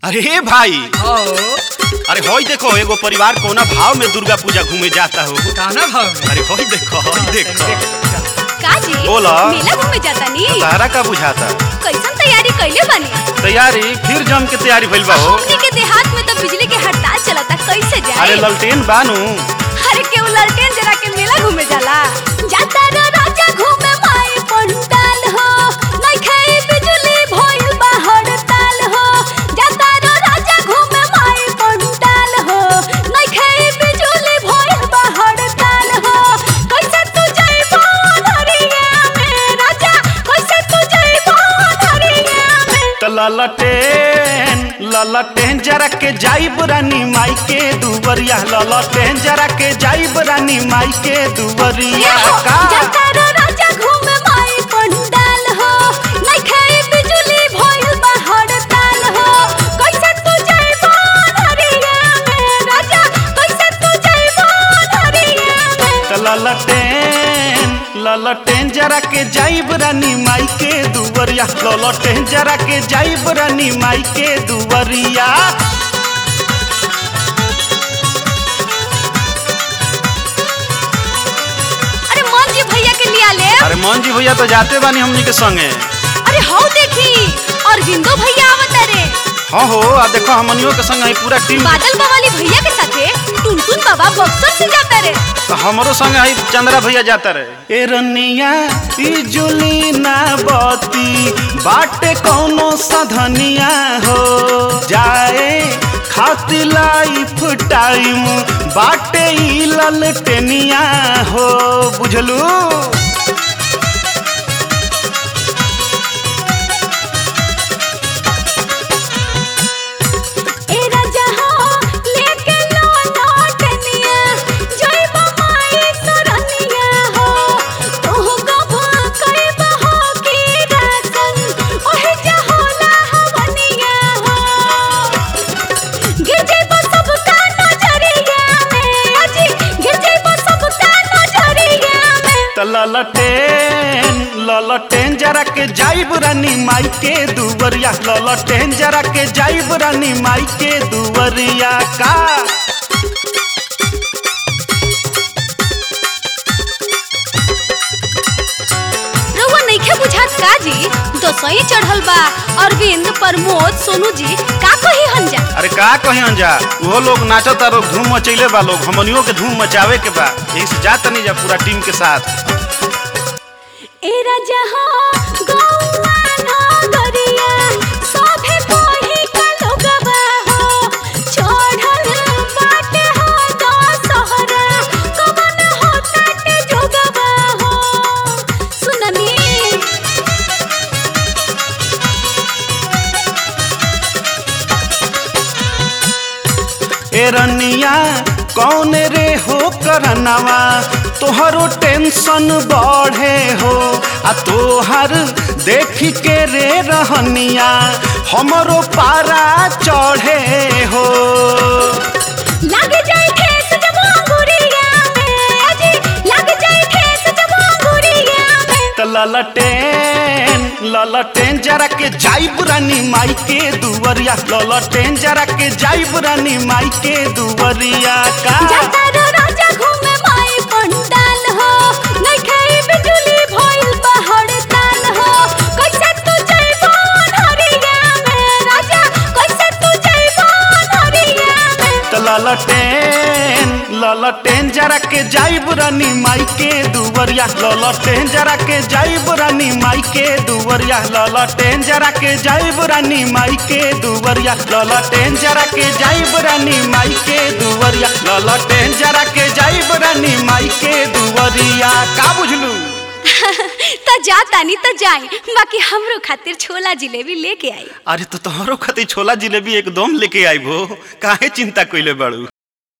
अरे भाई ओ अरे होई देखो एगो परिवार कोना भाव में दुर्गा पूजा घूमे जाता हो काना भाव में अरे होई देखो होई देखो काजी बोला। मेला घूमे जाता नी तारा का बुझाता कैसन तैयारी कैले बनी तैयारी फिर जम के तैयारी भइल बा हो हमनी के देहात में तो बिजली के हड़ताल चलता कैसे अरे जाए ललटेन बानू अरे केहू ललटेन जरा के मेला घूमे जाला जाता रे राजा घूमे माई पंडाल हो नइखे बिजली भइल बा हड़ताल हो जाता रे राजा घूमे माई पंडाल हो नइखे बिजली भइल बा हड़ताल हो कैसे तू जइबो धरिया में राजा कैसे तू जइबो धरिया में त ललटेन ललटेन जरा के जाइब रानी माई के दुवरिया ललटेन जरा के जाइब रानी माई के दुवरिया का जाता रे राजा घूमे माई पंडाल हो नइखे बिजली भइल बा हड़ताल हो कैसे तू जइबो धरिया में राजा कैसे तू जइबो धरिया में त ललटेन ललटेन जरा के जाइब रानी माई के दुवरिया ललटेन जरा के जाइब रानी माई के दुवरिया अरे मोहन जी भैया के लिया ले अरे मोहन जी भैया तो जाते बानी हमनी के संगे अरे हाउ देखी और हिंदू भैया आवत रे हाँ हो आ देखो हमनियों के संग आई पूरा टीम बादल बवाली भैया के साथे टुनटुन बाबा बक्सर से जाता रे तो हमरो संग आई चंद्रा भैया जाता रहे ए रनिया ई जुली ना बती बाटे कौनो सधनिया हो जाए खातिर लाइफ टाइम बाटे ई ललटेनिया हो बुझलू ए राजा हो लेके लो लौटनिया जइबो माई सरनिया हो तोह गभा कइबो हो की रासन ओहे जहोला हवनिया हो गिर जइबो सबका नजरिया में अजी गिर जइबो सबका नजरिया में त ललटेन ललटेन जरा के जाइब रानी माई के दुवरिया ललटेन जरा के जाइब रानी माई के दुवरिया का रउआ नइखे बुझात का जी दसई चढ़ल बा अरविंद प्रमोद सोनू जी का कही हंजा अरे का कहीं जा वो लोग नाचता लोग धूम मचैले बा लोग हमनियों के धूम मचावे के बा यही से जाता नहीं जा पूरा टीम के साथ ए राजा हो गौआ नगरिया सभे कोही का लोगवा हो चढ़ल बाटे हो दशहरा कवन हो ताटे जोगवा हो सुननी ए रनिया कौन रे हो करनवा तोहरो टेंशन बढ़े हो आ तोहर देख के रे रहनिया हमरो पारा चढ़े हो लग जाए ठेस जब अंगुरिया में अजी लग जाए ठेस जब अंगुरिया में त ललटेन ललटेन जरा के जाइब रानी माई के दुवरिया ललटेन जरा के जाइब रानी माई के दुवरिया का जाता रो राजा घूमे माई पंडाल हो नइखे बिजली भइल बा हड़ताल हो कैसे तू जइबो धरिया में राजा कैसे तू जइबो धरिया में त ललटेन ललटेन जरा के जाइब रानी माई के दुवरिया ललटेन जरा के जाइब रानी माई के दुवरिया ललटेन जरा के जाइब रानी माई के दुवरिया ललटेन जरा के जाइब रानी माई के दुवरिया ललटेन जरा के जाइब रानी माई के दुवरिया का बुझलू त जातानी त जाई बाकी हमरो खातिर छोला जिलेबी लेके आई अरे तो तोहरो खातिर छोला जिलेबी एकदम लेके आइबो काहे चिंता कइले बाड़ू